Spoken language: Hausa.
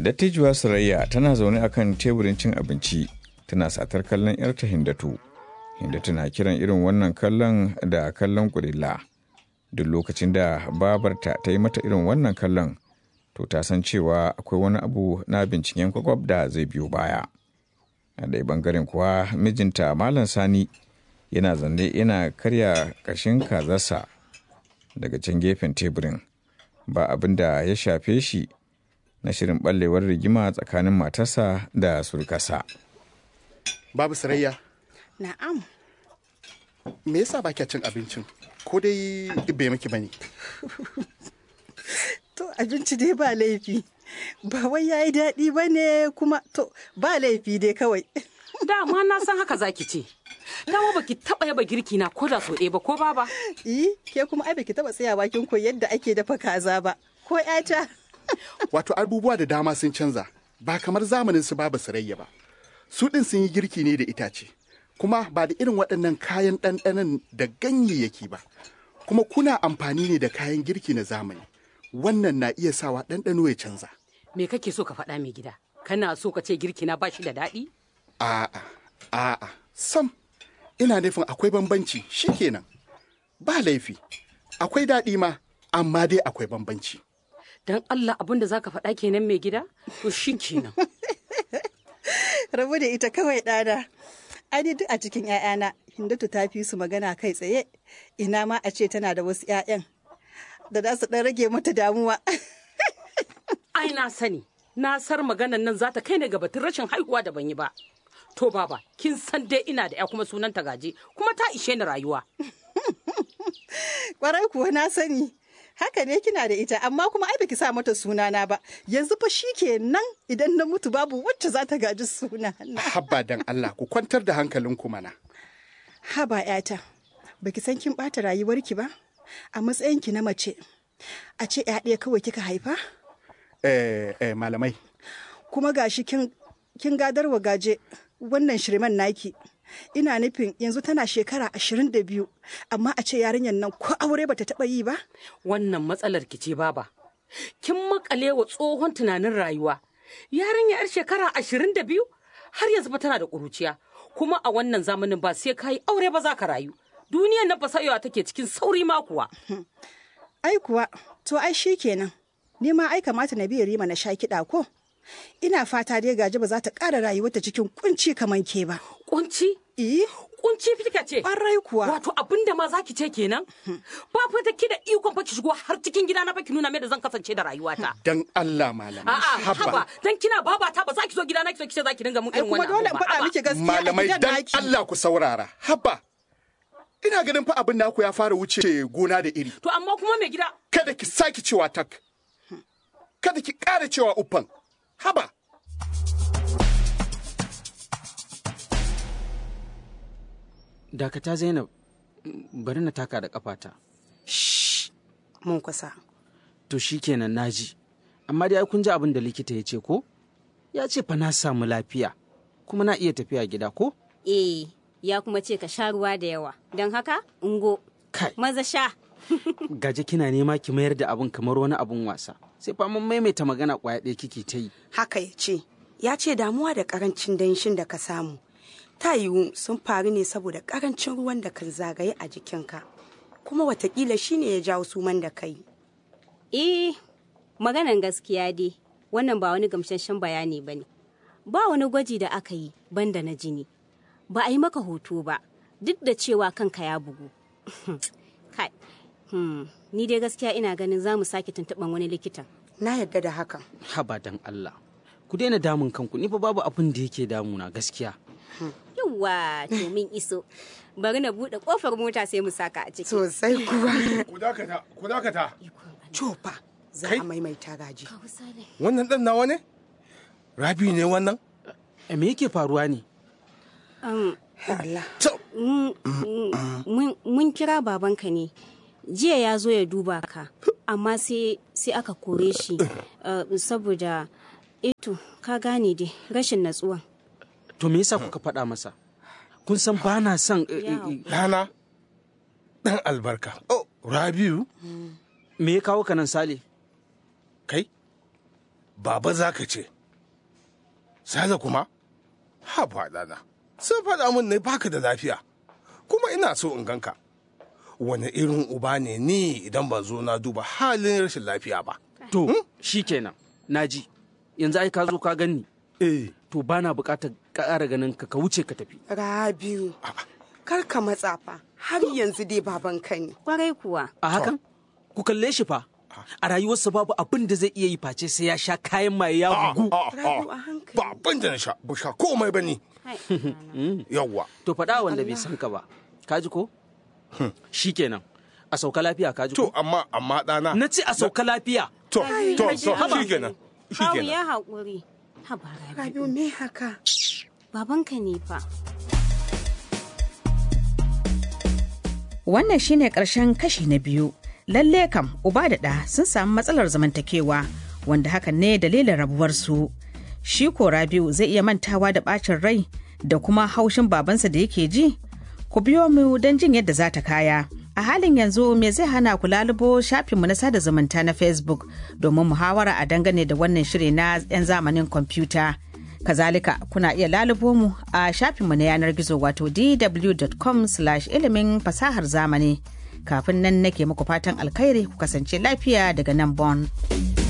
Dattijuwa Sarayya tana zaune akan teburin cin abinci tana satar kallon 'yarta Hindatu. Hindatu na kiran irin wannan kallon da kallon kurilla. Duk lokacin da babarta ta yi mata irin wannan kallon, to ta san cewa akwai wani abu na binciken kwakwab da zai biyo baya. A ɗaya bangaren kuwa mijinta Malam Sani yana zanne yana karya ƙashin kazarsa daga can gefen teburin. Ba abin da ya shafe shi na shirin ɓallewar rigima tsakanin matarsa da surkasa. Babu sarayya, Na'am. me yasa ba kya cin abincin? Ko dai bai miki bane? To abinci dai ba laifi. Ba wai yayi daɗi ba ne kuma to ba laifi dai kawai. Dama na san haka zaki ce. Dama baki taba yaba girki na ko da so ɗaya ba ko baba. Yi, ke kuma ai baki taba tsayawa kin koyi yadda ake dafa kaza ba. Ko ƴata? Wato abubuwa da dama sun canza, ba kamar zamanin su babu sarayya ba. Su ɗin sun yi girki ne da itace, kuma ba da irin waɗannan kayan ɗanɗanon da ganyayyaki ba. Kuma kuna amfani ne da kayan girki na zamani. Wannan na iya sawa ɗanɗano ya canza. Me kake so ka faɗa mai gida? Kana so ka ce girki na bashi da daɗi? A'a, a'a, sam, ina nufin akwai bambanci shikenan. Ba laifi, akwai daɗi ma, amma dai akwai bambanci. Dan Allah abin da zaka faɗa kenan mai gida? To shi kenan. Rabu da ita kawai ɗana. Ai duk a cikin ‘ya'yana, Hindatu ta fi su magana kai tsaye. Ina ma a ce tana da wasu ‘ya'yan da za su ɗan rage mata damuwa. Ai na sani, na sar maganan nan za ta kai ni ga batun rashin haihuwa da ban yi ba. To baba, kin san dai ina da ya kuma sunanta gaje, kuma ta ishe ni rayuwa. Kwarai kuwa na sani. Haka ne kina da ita, amma kuma ai baki sa mata sunana ba. Yanzu fa shi kenan idan na mutu babu wacce za ta gaji sunana. Habba dan Allah ku kwantar da hankalinku mana. Haba ‘yata, baki san kin ɓata rayuwarki ba? A matsayinki na mace, a ce ‘ya ɗaya kawai kika haifa? Eh, eh, malamai, Kuma gashi kin, kin gadarwa gaje wannan shirman naki. Ina nufin yanzu tana shekara ashirin da biyu, amma a ce yarinyar nan ko aure bata taɓa yi ba? Wannan matsalar ki ce baba. Kin makale wa tsohon tunanin rayuwa. Yarinya yar shekara ashirin da biyu har yanzu ba tana da ƙuruciya. Kuma a wannan zamanin ba sai ka yi aure ba za ka rayu. Duniyar nan fasayewa take cikin sauri ma kuwa. Ai kuwa, to ai shi kenan. Ni ma ai kamata na biya rima na sha kiɗa ko? Ina fata dai gaji ba za ta ƙara rayuwarta cikin kunci kamar ke ba. Kunci? Eh, Kunci fika ce. ƙwarai kuwa. Wato abin da ma za ki ce kenan? Ba fa da ki da ikon fa ki shigo har cikin gida na fa ki nuna mai da zan kasance da rayuwata. dan Allah malamai. A'a, haba, dan kina babata ba za ki zo gida na ki zo ki ce za ki dinga mun Ai irin kuma wannan dole in abu ba. faɗa Haba. miki gaskiya a Malamai gidan dan naki. Allah ku saurara. Habba. Ina ganin fa abin naku ya fara wuce gona da iri. To amma kuma mai gida Kada ki sake cewa tak. Kada ki ƙara cewa uffan. Haba. Dakata Zainab, bari na taka da kafata. Mun kusa. To shi kenan naji. Amma dai ai kun ji abin da likita ya ce ko? Ya ce fa na samu lafiya, kuma na iya tafiya gida ko? Eh, ya kuma ce ka sha ruwa da yawa. Don haka, ungo, Kai, maza sha. gaje kina nema ki mayar da abin kamar wani abin wasa. Sai fa mun maimaita magana kwaya ɗaya kike ta yi. haka ya ce ya ce damuwa da karancin danshin da ka samu ta yiwu sun faru ne saboda karancin ruwan da kan zagaye a jikinka kuma watakila shine ya jawo suman da kai Eh, maganan gaskiya dai, wannan ba wani gamsasshen bayani ba ne. Ba wani gwaji da aka yi banda na jini. Ba a yi maka hoto ba, duk da cewa kanka ya bugu. Kai, hmm, ni dai gaskiya ina ganin za mu sake tuntuɓan wani likitan. na yadda da hakan Haba dan Allah. Ku daina damun kanku, ni fa babu abin da yake damuna gaskiya. Yawwa, to min iso. Bari na buɗe ƙofar mota sai mu saka a ciki. sosai kuwa Ku dakata, ku dakata. cofa za Kai? a maimaita gaji Wannan ɗan nawa ne? Rabi ne wannan? E me yake faruwa ne? Allah To, mun mun kira babanka ne jiya ya zo ya duba ka amma sai sai aka kore shi uh, saboda eto ka gane dai rashin natsuwa To me yasa kuka faɗa masa? Kun san ba na son eh, eh, Yawo. eh, ɗana. Ɗan albarka. Oh, Rabiu, me ya kawo ka nan Sale? kai? Baba za ka ce. Sale kuma? Ha ɗana. Sun faɗa min ne baka da lafiya. Kuma ina so in ganka. Wani irin uba ne ni idan ban zo na duba halin rashin lafiya ba. To, shi kenan, naji. Yanzu ai ka zo ka ganni. Eh. To bana buƙatar ƙara ganin ka ka wuce ka tafi. Rabiu, kar ka matsa fa, har yanzu dai babanka ne. Kwarai kuwa. A hakan? Ku kalle shi fa. A rayuwarsa babu abin da zai iya yi face sai ya sha kayan maye ya bugu. Rabiu a hankali. Ba abin da na sha, ba sha komai ba ni. Yawwa. To faɗa wanda bai san ka ba. Ka ji ko? Shi kenan. A sauka lafiya ka ji To ko? amma amma ɗana. Na ce a sauka lafiya. To to to shi kenan. Shi Kawu kenan. ya haƙuri. Haba Rabi. Rabiu me haka? Babanka ne fa. Wannan shine ƙarshen kashi na biyu. Lalle kam uba da ɗa sun samu matsalar zamantakewa wanda hakan ne dalilin rabuwarsu. Shi ko Rabiu zai iya mantawa da ɓacin rai da kuma haushin babansa da yake ji? Ku biyo mu don jin yadda za ta kaya. A halin yanzu me zai hana ku lalubo shafinmu na sada zumunta na Facebook domin muhawara a dangane da wannan shiri na 'yan zamanin kwamfuta. Kazalika kuna iya lalubo mu a shafinmu na yanar gizo wato dw.com ilimin fasahar zamani. Kafin nan nake muku fatan alkhairi ku kasance lafiya daga nan Bon.